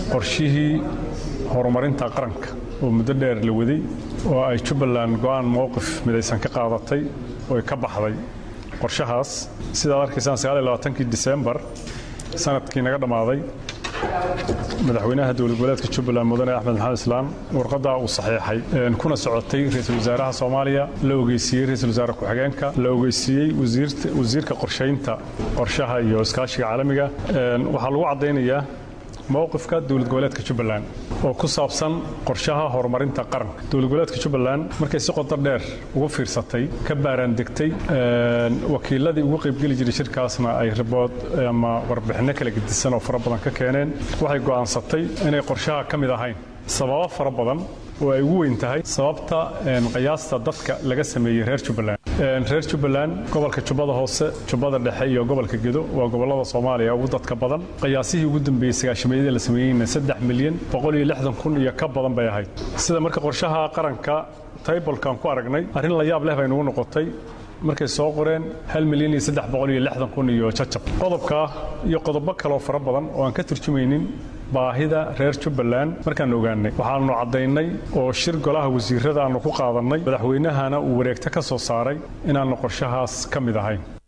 qorshihii horumarinta qaranka oo muddo dheer la waday oo ay jubbaland go'aan mowqif midaysan ka qaadatay oo ay ka baxday qorshahaas sidaad arkaysaan kii disembar sanadkii naga dhammaaday madaxweynaha dowlad goboleedka jubbaland mudane axmed maxamed islaam warqaddaa uu saxiixay kuna socotay ra-iisul wasaaraha soomaaliya la ogeysiiyey ra-isul wasaare ku-xigeenka la ogeysiiyey wasiirka qorshaynta qorshaha iyo iskaashiga caalamiga waxaa lagu caddaynayaa mowqifka dowlad goboleedka jubbaland oo ku saabsan qorshaha horumarinta qaranka dowlad goboleedka jubbaland markay si qodo dheer ugu fiirsatay ka baaraandegtay wakiiladii ugu qaybgeli jiray shirkaasna ay ribood ama warbixinno kala gedisan oo fara badan ka keeneen waxay go'aansatay inay qorshaha ka mid ahayn sababo fara badan oo ay ugu weyn tahay sababta qiyaasta dadka laga sameeyey reer jubbaland reer jubbaland gobolka jubbada hoose jubbada dhexe iyo gobolka gedo waa gobollada soomaaliya ugu dadka badan qiyaasihii ugu dambeeyey sagaashameeyadii la sameeyeyna saddex milyan boqol iyo lixdan kun iyo ka badan bay ahayd sida marka qorshaha qaranka taybolkan ku aragnay arrin la yaab leh bay nugu noqotay markay soo qoreen hal milyan iyo saddex boqol iyo lixdan kun iyo jajab qodobka iyo qodobo kaleoo fara badan oo aan ka turjumaynin baahida reer jubbaland markaan ogaanay waxaanu caddaynay oo shir golaha wasiirada aanu ku qaadannay madaxweynahana uu wareegto ka soo saaray inaannu qorshahaas ka mid ahayn